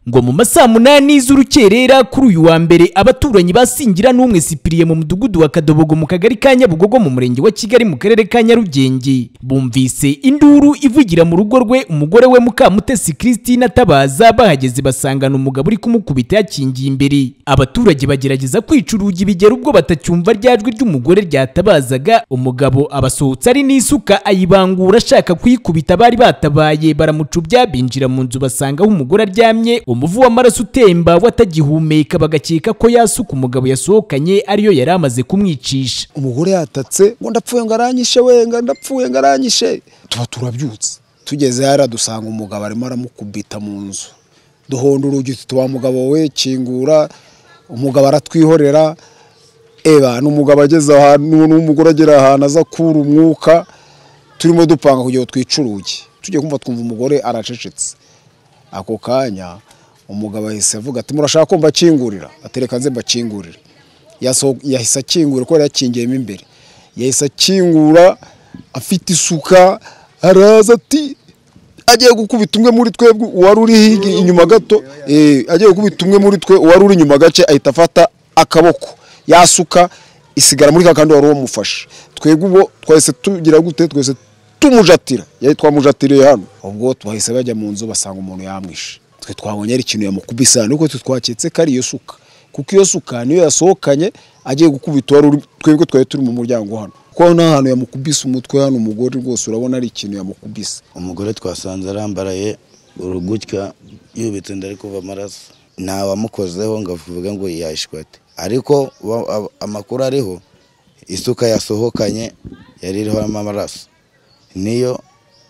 ngo mu masaa munani z'urukerera kuri uyu wa mbere abaturanyi ba Singira n'umwe Sipiriye mu mudugudu wa Kadobogo mu kagari ka Nyabugogo mu murenge wa Kigali mu karere ka Nyarugenge bumvise induru ivugira mu rugo rwe umugore we Mukamutesi Christine Tabaza bahageze basangana umugabo uri kumukubita yakingiye imbere abaturage bagerageza kwica urugi bigera ubwo batacyumva ryajwi ry'umugore ryatabazaga umugabo abasohotse ari n'isuka ayibangura ashaka kuyikubita bari batabaye baramucubya binjira mu nzu basanga aho umugore aryamye umuvu w'amaraso utemba watagihumeka bagakeka ko yasuka umugabo yasohokanye ariyo yari amaze kumwicisha umugore yatatse ngo ndapfuye ngo aranyishe wenga ndapfuye ngo aranyishe tuba turabyutse tugeze hariya dusanga umugabo arimo aramukubita mu nzu duhonda urugi tuti wa mugabo we kingura umugabo aratwihorera eba n'umugabo ageze ahantu n'umugore agera ahantu aza kura umwuka turimo dupanga kugira ngo twice urugi tugiye kumva twumva umugore aracecetse ako kanya umugabo ahise avuga ati murashaka ko mbakingurira atereka nze mbakingurire Yaso- yahise akingura kubera yakingiyemo imbere yahise akingura afite isuka araza ati agiye gukubita umwe muri twebwe uwari uri hirya inyuma gato eh, agiye gukubita umwe muri twe uwari uri inyuma gace ahita afata akaboko yasuka isigara muri kakandi wari uwamufashe twebwe ubwo twahise tugira gute twese tumujatira yari twamujatiriye hano ubwo bahise bajya mu nzu basanga umuntu yamwishe twe twabonye ari ikintu yamukubise hano ariko twe twaketse ko ari iyo suka kuko iyo suka niyo yasohokanye agiye gukubita uwari uri twebwe twari turi mu muryango hano kuko nta hantu yamukubise umutwe hano umugore rwose urabona ari ikintu yamukubise umugore twasanze arambaraye urugutya yubitse inda ari kuva amaraso ntawamukozeho ngo avuge ngo yashwate ariko wa- ab- amakuru ariho isuka yasohokanye yari iriho amaraso niyo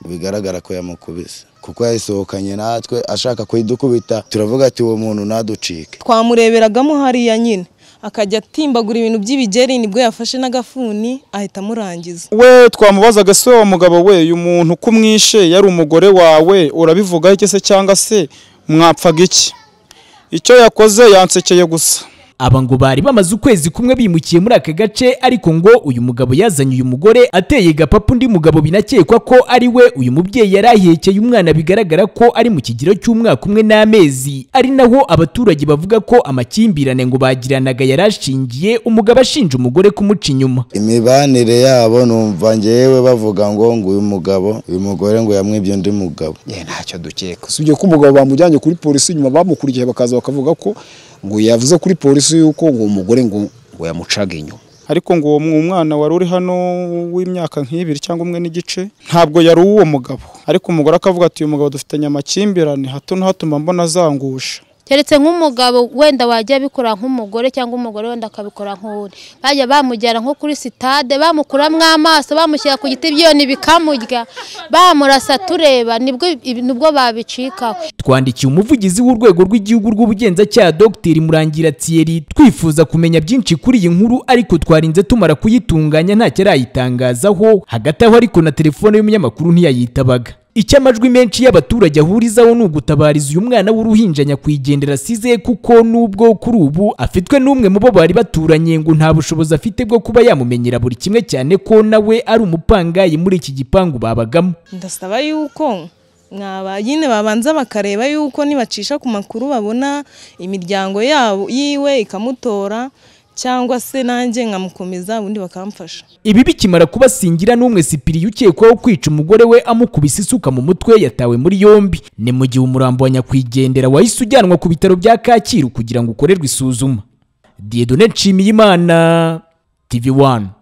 bigaragara ko yamukubise kuko yayisohokanye natwe ashaka kuyidukubita turavuga ati uwo muntu ntaducike twamureberagamo hariya nyine akajya atimbagura ibintu by'ibigeri nibwo yafashe n'agafuni ahita amurangiza we twamubazaga se wa mugabo we uyu muntu ko umwishe yari umugore wawe urabivugaho iki se cyangwa se mwapfaga iki icyo yakoze yansekeye gusa aba ngo bari bamaze ukwezi kumwe bimukiye muri aka gace ariko ngo uyu mugabo yazanye uyu mugore ateye gapapu undi mugabo binakekwa ko ari we uyu mubyeyi yari ahekeye umwana bigaragara ko ari mu kigero cy'umwaka umwe n'amezi ari naho abaturage bavuga ko amakimbirane ngo bagiranaga yari ashingiye umugabo ashinja umugore kumuca inyuma imibanire yabo numva ngewe bavuga ngo ngo uyu mugabo uyu mugore ngo yamwibye undi mugabo ye ntacyo dukeka usibye ko umugabo bamujyanye kuri polisi nyuma bamukurikiye bakaza bakavuga ko ngo yavuze kuri polisi yuko ngo uwo mugore ngo ngo yamucaga inyuma ariko ngo uwo mu- umwana wari uri hano w'imyaka nk'ibiri cyangwa umwe n'igice ntabwo yari uwo mugabo ariko umugore akavuga ati uyu mugabo dufitanye amakimbirane hato na hato mba mbona azangusha keretse nk'umugabo wenda wajya abikora nk'umugore cyangwa umugore wenda akabikora nk'uri bajya bamujyana nko kuri sitade bamukuramo amaso bamushyira ku giti byone bikamurya bamurasa tureba nibwo nibwo babicikaho twandikiye umuvugizi w'urwego rw'igihugu rw'ubugenzacyaha dr murangira thierry twifuza kumenya byinshi kuri iyi nkuru ariko twarinze tumara kuyitunganya ntacyo arayitangazaho hagati aho ariko na telefone y'umunyamakuru ntiyayitabaga icyo amajwi menshi y'abaturage ahurizaho ni ugutabariza uyu mwana w'uruhinja nyakwigendera asize kuko nubwo kuri ubu afitwe n'umwe mu bo bari baturanye ngo nta bushobozi afite bwo kuba yamumenyera buri kimwe cyane ko nawe ari umupangayi muri iki gipangu babagamo ndasaba yuko mwaba nyine babanza bakareba yuko nibacisha ku makuru babona imiryango yabo yiwe ikamutora cyangwa se nanjye nkamukomeza ubundi bakamfasha Ibi bikimara kuba Singira n'umwe Sipiri ukekwaho kwica umugore we amukubise isuka mu mutwe yatawe muri yombi ni mu gihe umurambo wa nyakwigendera wahise ujyanwa ku bitaro bya Kacyiru kugira ngo ukorerwe isuzuma Dieudonne Nshimiyimana TV1